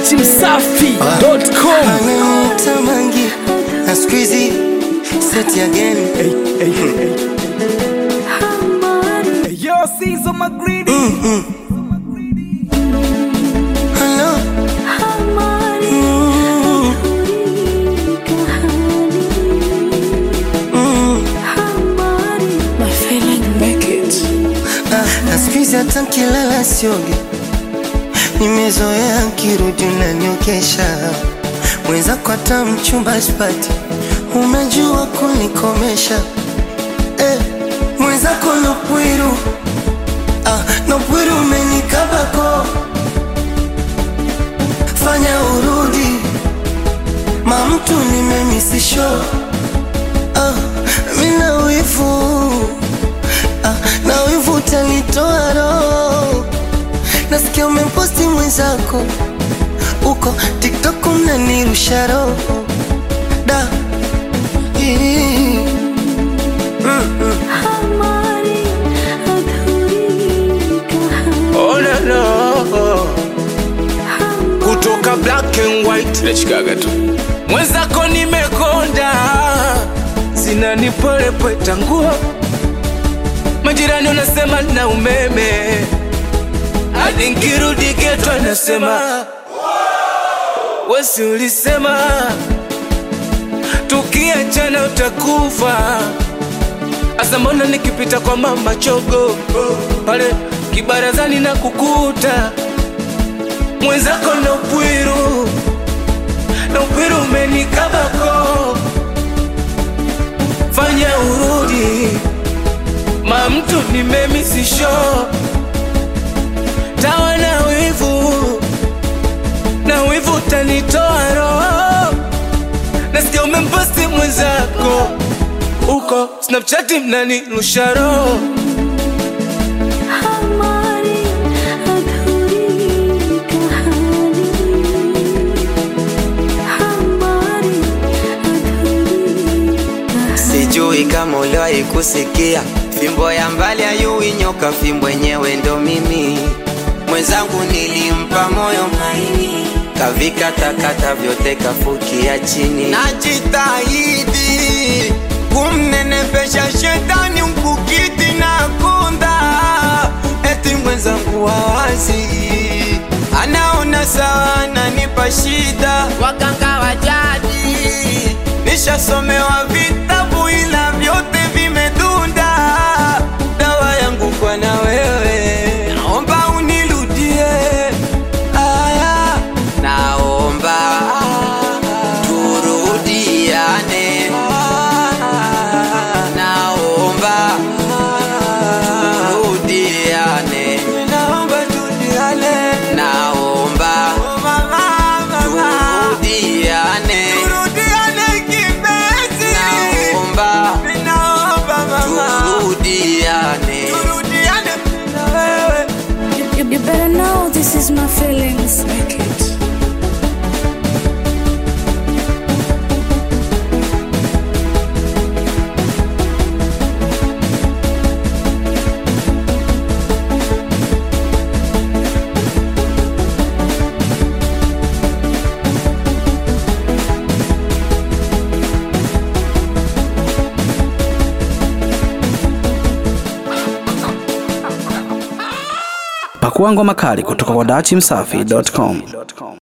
dachimsafi.com Ananiita Mangi na siku hizi set again. Yo, Caesar Magridi Hello. Ah, na siku hizi hata nkilala sioge, nimezoea nkirudi unaniokesha. Mwenzako hata mchumba sipati, umejua kunikomesha eh, mwenzako nopwiru ah, nopwiru umenikabako, fanya urudi mamtu nimemisisho ah, mina wivu ah, na wivu utanitoa roho. Nasikia umeposti mwenzako uko TikTok mnanirusha roho da Ii. Oh, no, no. kutoka black and white nachikaga tu mwenzako nimekonda zinanipolepweta nguo majirani unasema na umeme hadi nkirudi geto anasema wesi ulisema tukiachana utakufa Asa mbona nikipita kwa mama chogo pale kibarazani na kukuta mwenzako na upwiru na upwiru umenikabako, fanya urudi ma mtu nimemisisho tawa na wivu na wivu utanitoa roho, nasikia umemposti mwenzako uko Snapchat mnanirusha roho Sijui kama uliwahi kusikia fimbo ya mbali ayui nyoka, fimbo yenyewe ndo mimi. Mwenzangu nilimpa moyo maini, kavikatakata vyote kafukia chini. Najitahidi kumnenepesha shetani mkukiti na kunda, eti mwenzangu wawazi anaona sawa, ananipa shida. Waganga wa jadi nishasomewa vitabu ila vyote vimedunda. Dawa yangu kwa na wewe, naomba unirudie. Aya, naomba turudiane. Naomba turudiane. Naomba turudiane. Naomba turudiane. Turudiane kipenzi. Naomba turudiane. Turudiane na wewe. You, you better know this is my feelings. Make it. Pakua ngoma kali kutoka kwa dachimsafi.com.